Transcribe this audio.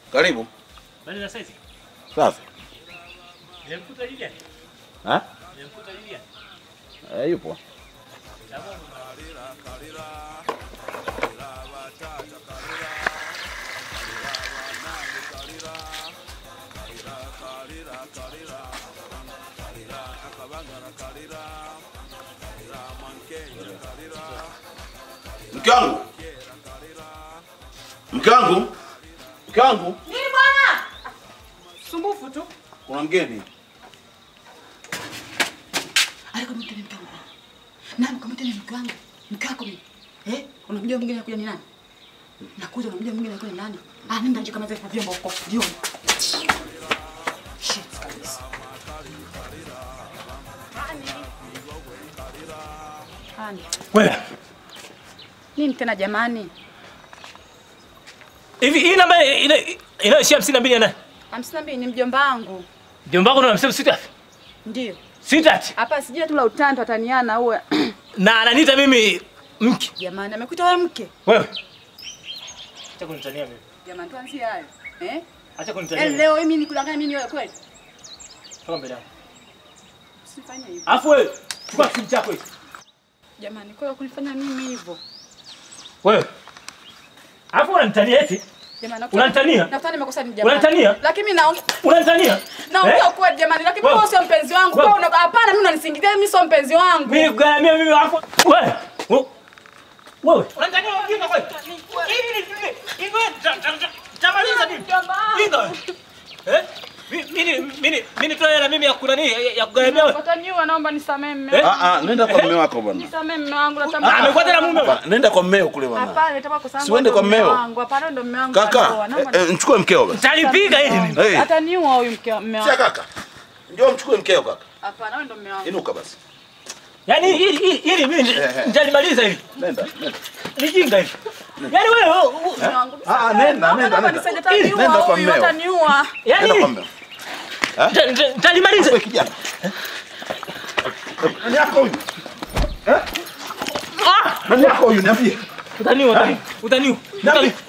Karibu. Bali za saizi. Safi. Nimekuta Lilian. Ha? Nimekuta Lilian. Eh, yupo. Mke wangu. Mke wangu. Mke wangu. Nini bwana? Sumbufu tu. Kuna mgeni. Alikamwita ni mke wangu. Nani kamwita ni mke wangu? Mke wako mimi. Eh? Unamjua mwingine anakuja ni nani? Nakuja unamjua mwingine anakuja ni nani? Ah, nenda nje kama vile kwa vyombo huko. Jioni. Shit kabisa. Hani. Wewe. Nini tena jamani? Hivi hii namba ina inaishia hamsini na mbili ya nani? Hamsini na mbili ni mjomba wangu. Mjomba wako ndo anamsema sweetheart. Ndio. Sweetheart. Hapa sijui tu la utando ataniana uwe. Na ananiita mimi mke. Jamani amekuita wewe mke. Wewe. Acha kunitania mimi. Jamani tuanzie hayo. Eh? Acha kunitania. Eh, mimi. leo mimi nikudanganya mimi wewe kweli? Toka mbele yangu. Usifanye hivyo. Alafu wewe chukua simu chako hicho. Jamani, kwa kunifanya mimi hivyo. Wewe. Alafu unanitania eti? Jamani, Unanitania? Nafikiri nimekosa ni jamani. Unanitania? Lakini mimi naongea Unanitania? naongea ukweli jamani, lakini Wewe. wewe sio mpenzi wangu. Wewe. Kwa una hapana, mimi unanisingizia mimi sio mpenzi wangu. Mimi kugaramia mimi alafu wewe. Wewe. Unanitania wengine kweli? Hivi ni hivi. Hivi tamaliza nini? Linda wewe. Eh? Mimi mimi mimi toa hela mimi ya kunani ya kugaramia wewe. Wataniua, naomba nisamee mume Eh? wangu. Ah ah, nenda kwa mume wako bwana. Nisamee mume wangu Ah, nataka. amekwenda na mume wewe. Hapana, Nenda kwa mmeo kule bwana. Hapana, nitaka kwa sababu. Si uende kwa mmeo. wangu. Hapana, ndo mume wangu. Kaka, ataoa. Naomba eh, eh, mchukue mkeo basi. Talipiga hili mimi. Hey. Ataniua huyu mke mume Sia wangu. kaka. Njoo mchukue mkeo kaka. Hapana, wewe ndo mume wangu. Inuka basi. Yaani hili hili hili mimi Eh, eh. nitalimaliza hili. Nenda, nenda. Ni jinga hili. Yaani wewe Mume wangu. Ah, ah, nenda, Naomba nenda, nenda. nisaidie, Nenda ataniua kwa huyu, mmeo. ataniua. Nenda kwa yaani mmeo. nita- nita- nitalimaliza. Wewe kijana. Nani yako huyu? Ah! Nani yako huyu? Niambie. Utaniua, utaniua. Utaniua.